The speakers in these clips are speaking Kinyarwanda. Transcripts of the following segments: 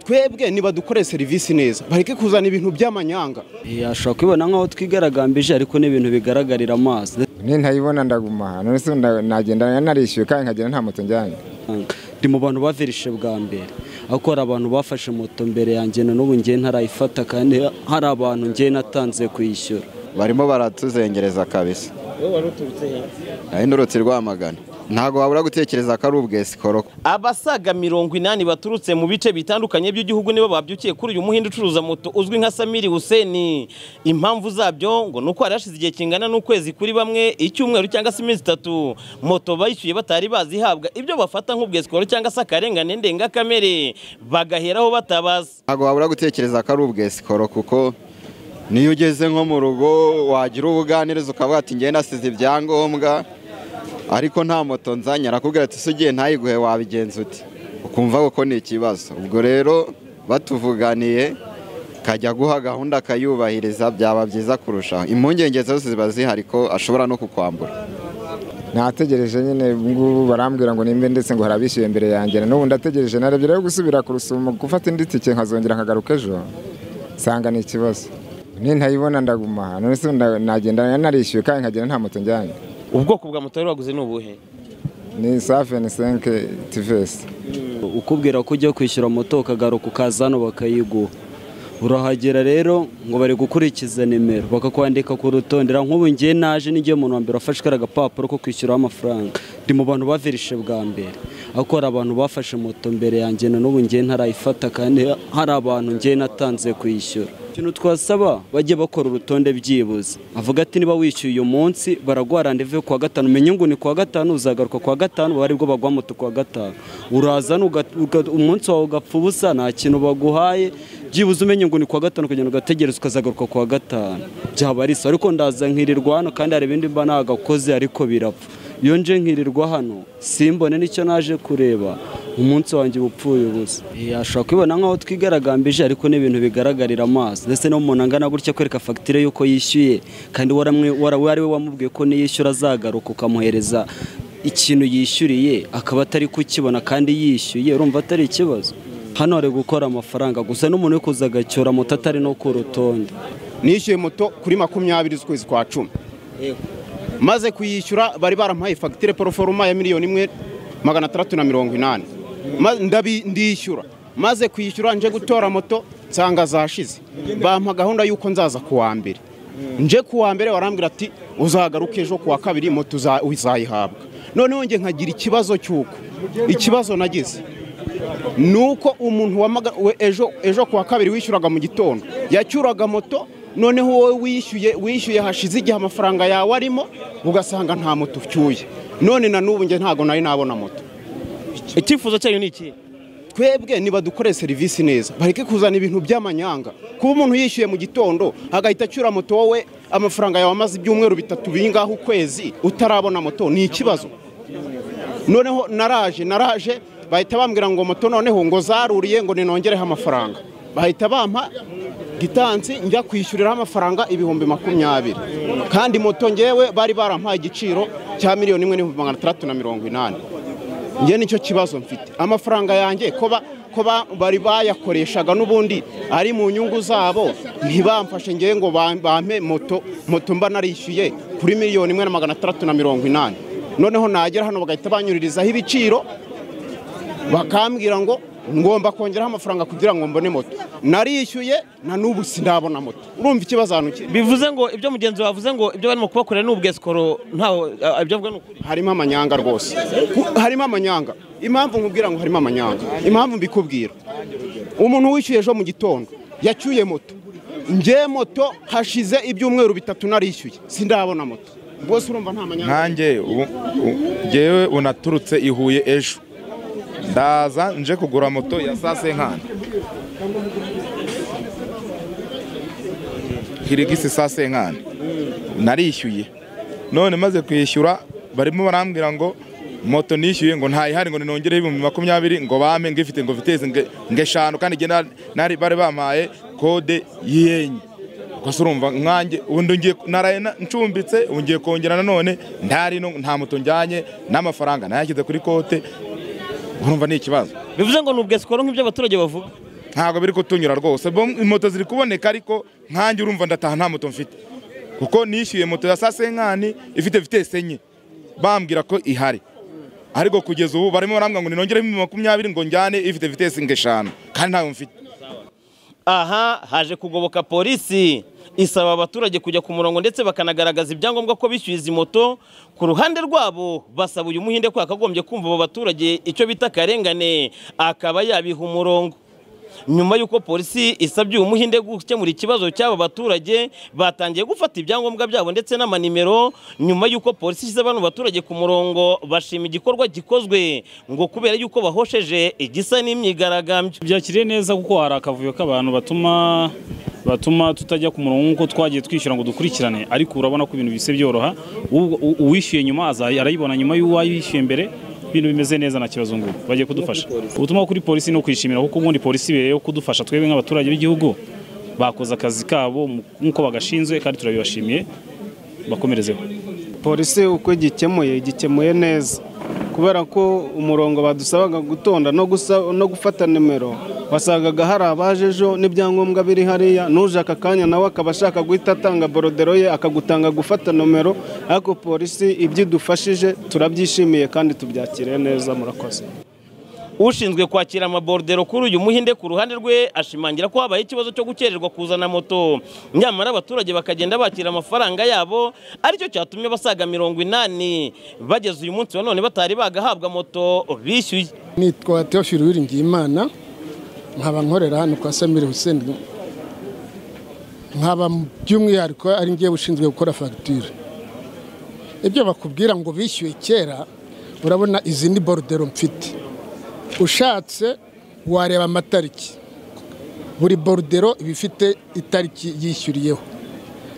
twebwe nibadukore serivisi neza bareke kuzana ibintu by'amanyanga ashobora kwibona nk'aho twigaragambije ariko ni ibintu bigaragarira amaso ntayibona ndaguma none se nagenda narishyuye kandi nkagenda nta moto njyanye ndi mu bantu bavirishe bwa mbere ariko hari abantu bafashe moto mbere yanjye na n'ubu ngiye ntarayifata kandi hari abantu ngiye natanze kuyishyura barimo baratuzengereza kabisa nari ndurutse rwamagana ntabwo wabura gutekereza ko ari ubwesikoro abasaga mirongo inani baturutse mu bice bitandukanye by'igihugu nibo babyukiye kuri uyu muhinde ucuruza moto uzwi nka samiri huseni impamvu zabyo ngo ni uko hari hashize igihe kingana n'ukwezi kuri bamwe icyumweru cyangwa se iminsi itatu moto bayishyuye batari bazihabwa ibyo bafata nk'ubwesikoro cyangwa se akarengane ndengakamere bagaheraho batabaza ntabwo wabura gutekereza ko ari ubwesikoro kuko niyo ugeze nko mu rugo wagira ubuganiriza ukavuga ati ngenda nasize ibyangombwa ariko nta moto nzanye arakubwira ati ''ese ugiye ntayiguhe wabigenza uti'' ukumva ko ni ikibazo ubwo rero batuvuganiye kajya guha gahunda akayubahiriza byaba byiza kurushaho impungenge zose ziba zihari ko ashobora no kukwambura nategereje nyine ngubu barambwira ngo nimbe ndetse ngo harabishyuye mbere yanjye n'ubu ndategereje narebye rero gusubira ku rusumo gufata indi tike nkazongera nkagaruka ejo nsanga ni ikibazo ntayibona ndaguma none se nagenda narishyuye kandi nkagenda nta moto njyanye ubwoko bwa moto wari waguze ni ubuhe ni safeni senke tivesi ukubwira ko ujya kwishyura moto ukagaruka ukaza hano bakayiguha urahagera rero ngo bari gukurikiza nimero bakakwandika ku rutondera nk'ubu ngiye naje n'igihe umuntu wa mbere wafashe kariya agapapuro ko kwishyuraho amafaranga ndi mu bantu bavirishe bwa mbere ariko hari abantu bafashe moto mbere yanjye na n'ubu ngiye ntarayifata kandi hari abantu ngiye natanze kuyishyura ikintu twasaba bajye bakora urutonde byibuze avuga ati niba wishyuye uyu munsi baraguha randevu ku wa gatanu umenye ngo ni ku wa gatanu uzagaruka ku wa gatanu baba aribwo bagwa moto ku wa gatanu urazana umunsi wawe ugapfa ubusa nta kintu baguhaye byibuze umenye ngo ni ku wa gatanu ukagenda ugategereza ukazagaruka ku wa gatanu byaba ari ariko ndaza nkirirwa hano kandi hari ibindi mba nagakoze ariko birapfa iyo nje nkirirwa hano simbone nicyo naje kureba umunsi wanjye upfuye ubusa ashobora kwibona nk'aho twigaragambije ariko ni ibintu bigaragarira amaso ndetse n'umuntu angana gutya kwereka fagitire y'uko yishyuye kandi we ari we wamubwiye ko niyishyura azagaruka ukamuhereza ikintu yishyuriye akaba atari kukibona kandi yishyuye urumva atari ikibazo hano hari gukora amafaranga gusa n'umuntu uri kuza agacyura moto atari no ku rutonde nishyuye moto kuri makumyabiri z'ukwezi kwa cumi maze kuyishyura bari baramuhaye fagitire poroforoma ya miliyoni imwe magana atandatu na mirongo inani ndishyura maze kwishyura nje gutora moto nsanga zashize bampa gahunda y'uko nzaza ku wa mbere nje ku wa mbere warambwira ati uzagaruke ejo ku wa kabiri moto uzayihabwa noneho njye nkagira ikibazo cy'uko ikibazo nagize ni uko umuntu ejo ku wa kabiri wishyuraga mu gitondo yacyuraga moto noneho wowe wishyuye wishyuye hashize igihe amafaranga yawe arimo ugasanga nta moto ucyuye none na n'ubu njye ntabwo nayo nabona moto icyifuzo cyayo ni iki twebwe niba dukore serivisi neza bareke kuzana ibintu by'amanyanga kuba umuntu yishyuye mu gitondo agahita acyura moto wowe amafaranga yawe amaze ibyumweru bitatu bingaho ukwezi utarabona moto ni ikibazo noneho naraje naraje bahita bambwira ngo moto noneho ngo zaruriye ngo ninongereho amafaranga bahita bampa gitansi njya kwishyuriraho amafaranga ibihumbi makumyabiri kandi moto ngewe bari barampaye igiciro cya miliyoni imwe n'ibihumbi magana atandatu na mirongo inani njye nicyo kibazo mfite amafaranga yanjye ko bari bayakoreshaga n'ubundi ari mu nyungu zabo ntibamfashe ngewe ngo bampe moto moto mba narishyuye kuri miliyoni imwe na magana atandatu na mirongo inani noneho nagera hano bagahita banyuririzaho ibiciro bakambwira ngo ngomba kongeraho amafaranga kugira ngo mbone moto narishyuye na n'ubu sinabona moto urumva ikibazo ahantu kiri bivuze ngo ibyo mugenzi bavuze ngo ibyo barimo kubakorera ni ubwesikoro ntaho ibyo avuga ni ukuri harimo amanyanga rwose harimo amanyanga impamvu nkubwira ngo harimo amanyanga impamvu mbikubwira umuntu wishyuye ejo mu gitondo yacyuye moto nge moto hashize ibyumweru bitatu narishyuye sindabona moto rwose urumva nta manyanga nkange ngewe unaturutse i huye ejo ndaza nje kugura moto ya saa senkani hirigisi saa senkani narishyuye none maze kwishyura barimo barambwira ngo moto nishyuye ngo ntayihari ngo ninongereho ibihumbi makumyabiri ngo bame ngifite ngo viteze ngo eshanu kandi nari bari bampaye kode y'enye gusa urumva nkange ubundi ngiye naraye ncumbitse ubu ngiye kongera nanone ntari nta moto njyanye n'amafaranga nayashyize kuri kote urumva ni ikibazo bivuze ngo ni ubwesikoro nk'ibyo abaturage bavuga ntabwo biri kutunyura rwose bo moto ziri kuboneka ariko nkanjye urumva ndataha nta moto mfite kuko nishyuye moto ya saa senkani ifite vitese enye bambwira ko ihari ariko kugeza ubu barimo barambwira ngo ninongereho ibihumbi makumyabiri ngo njyane ifite vitese ngeshanu kandi ntayo mfite aha haje kugoboka polisi isaba abaturage kujya ku murongo ndetse bakanagaragaza ibyangombwa ko bishyuye izi moto ku ruhande rwabo basaba uyu muhinde ko yakagombye kumva abo baturage icyo bita akarengane akaba yabiha umurongo nyuma y'uko polisi isabye uyu muhinde gukemura ikibazo cy'aba baturage batangiye gufata ibyangombwa byabo ndetse n'amanimero nyuma y'uko polisi ishyize bano baturage ku murongo bashima igikorwa gikozwe ngo kubera y'uko bahosheje igisa n'imyigaragambyo byakiriye neza kuko hari akavuyo k'abantu batuma batuma tutajya ku murongo nk'uko twagiye twishyura ngo dukurikirane ariko urabona ko ibintu bise byoroha uwo- u- uwishyuye nyuma aza- arayibona nyuma y'uwayishyuye mbere ibintu bimeze neza nta kibazo ngubu bagiye kudufasha ubutumwa kuri polisi ni ukwishimira kuko ubundi polisi ibereye yo kudufasha twebwe nk'abaturage b'igihugu bakoze akazi kabo mu- nk'uko bagashinzwe kandi turabibashimiye bakomerezeho polisi uko igikemuye igikemuye neza kubera ko umurongo badusabaga gutonda no gusa- no gufata nimero wasangaga hari abaje ejo n'ibyangombwa biri hariya n'uje aka kanya nawe akaba ashaka guhita atanga borodero ye akagutanga gufata nomero ariko polisi ibyo idufashije turabyishimiye kandi tubyakiriye neza murakoze ushinzwe kwakira amaborodero kuri uyu muhinde ku ruhande rwe ashimangira ko habaye ikibazo cyo gukererwa kuzana moto nyamara abaturage bakagenda bakira amafaranga yabo aricyo cyatumye abasaga mirongo inani bageze uyu munsi wa none batari bagahabwa moto bishyuye nitwa Theophile Uwiringiyimana nkaba nkorera hano kwa Samir Hussein nkaba by'umwihariko ari ngiye ushinzwe gukora fagitire ibyo bakubwira ngo bishyuye kera urabona izi ni borudero mfite ushatse wareba amatariki buri borudero iba ifite itariki yishyuriyeho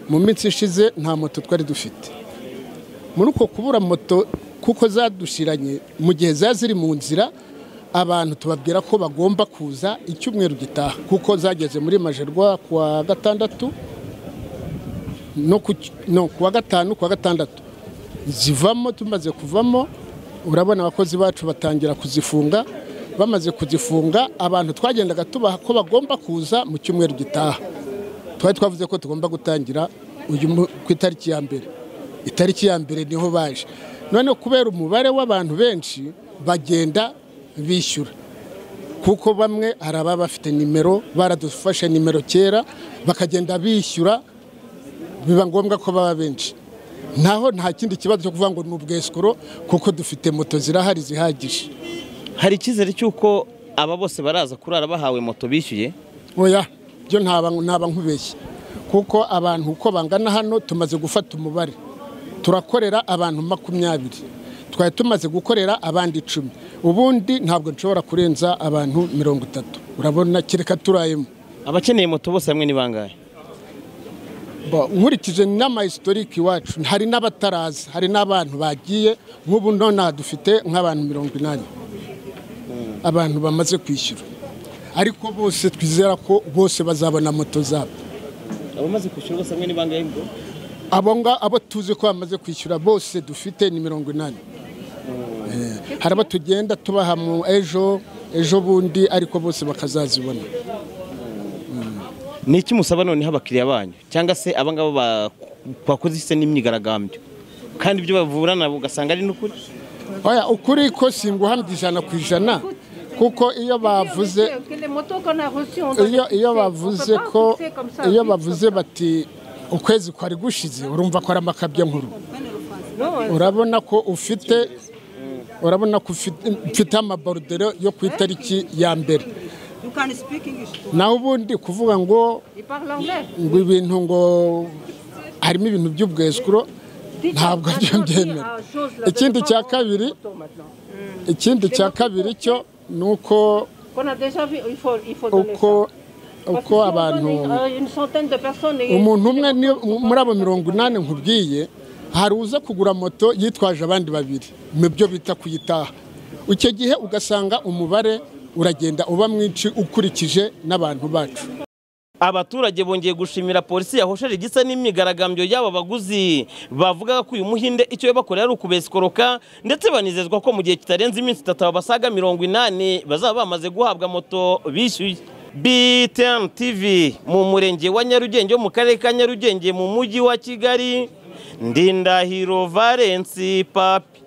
mu minsi ishize nta moto twari dufite muri uko kubura moto kuko zadushiranye mu gihe ziba ziri mu nzira abantu tubabwira ko bagomba kuza icyumweru gitaha kuko zageze muri majerwa ku wa gatandatu no ku cy- no, ku wa gatanu ku wa gatandatu zivamo tumaze kuvamo urabona abakozi bacu batangira kuzifunga bamaze kuzifunga abantu twagendaga tubaha ko bagomba kuza mu cyumweru gitaha twari twavuze ko tugomba gutangira uyu mu- ku itariki ya mbere itariki ya mbere niho baje noneho kubera umubare w'abantu benshi bagenda bishyura kuko bamwe hari ababa bafite nimero baradufashe nimero kera bakagenda bishyura biba ngombwa ko baba benshi naho nta kindi kibazo cyo kuvuga ngo ni ubwesikoro kuko dufite moto zirahari zihagije hari icyizere cy'uko aba bose baraza kurara bahawe moto bishyuye oya byo ntaba ntaba nkubeshye kuko abantu uko bangana hano tumaze gufata umubare turakorera abantu makumyabiri twari tumaze gukorera abandi icumi ubundi ntabwo nshobora kurenza abantu mirongo itatu urabona kereka turayemo abakeneye moto bose hamwe ni bangahe Ba- nkurikije n'ama historike iwacu hari n'abataraza hari n'abantu bagiye nk'ubu nonaha dufite nk'abantu mirongo inani abantu bamaze kwishyura ariko bose twizera ko bose bazabona moto zabo abamaze kwishyura bose hamwe ni bangahe ngo abo nga abo tuzi ko bamaze kwishyura bose dufite ni mirongo inani Eh, hari abo tugenda tubaha mu ejo ejo bundi ariko bose bakazazibona ni iki musaba noneho abakiriya banyu cyangwa se abangaba ba- bakoze ise n'imyigaragambyo kandi ibyo bavurana ugasanga ari n'ukuri oya ukuri ko singuhamya ijana ku ijana kuko iyo bavuze iyo iyo bavuze ko iyo bavuze bati ukwezi kwari gushize urumva ko ari amakabya nkuru urabona ko ufite urabona ko ufite mfite amaborudero yo ku itariki ya mbere naho ubundi kuvuga ngo ngo ibintu ngo harimo ibintu by'ubwesukuro ntabwo byo mbyemera ikindi cya kabiri ikindi cya kabiri cyo ni uko uko uko abantu umuntu umwe niyo muri abo mirongo inani nkubwiye hari uza kugura moto yitwaje abandi babiri mu byo bita kuyitaha icyo gihe ugasanga umubare uragenda uba mwinshi ukurikije n'abantu bacu abaturage bongeye gushimira polisi yahosheje igisa n'imyigaragambyo y'aba baguzi bavugaga ko uyu muhinde icyo yabakorera ari ukubesikoroka ndetse banizezwa ko mu gihe kitarenze iminsi itatu aba basaga mirongo inani bazaba bamaze guhabwa moto bishyuye BTN TV mu murenge wa Nyarugenge wo mu karere ka Nyarugenge mu mujyi wa Kigali Ndindahiro Valence Papi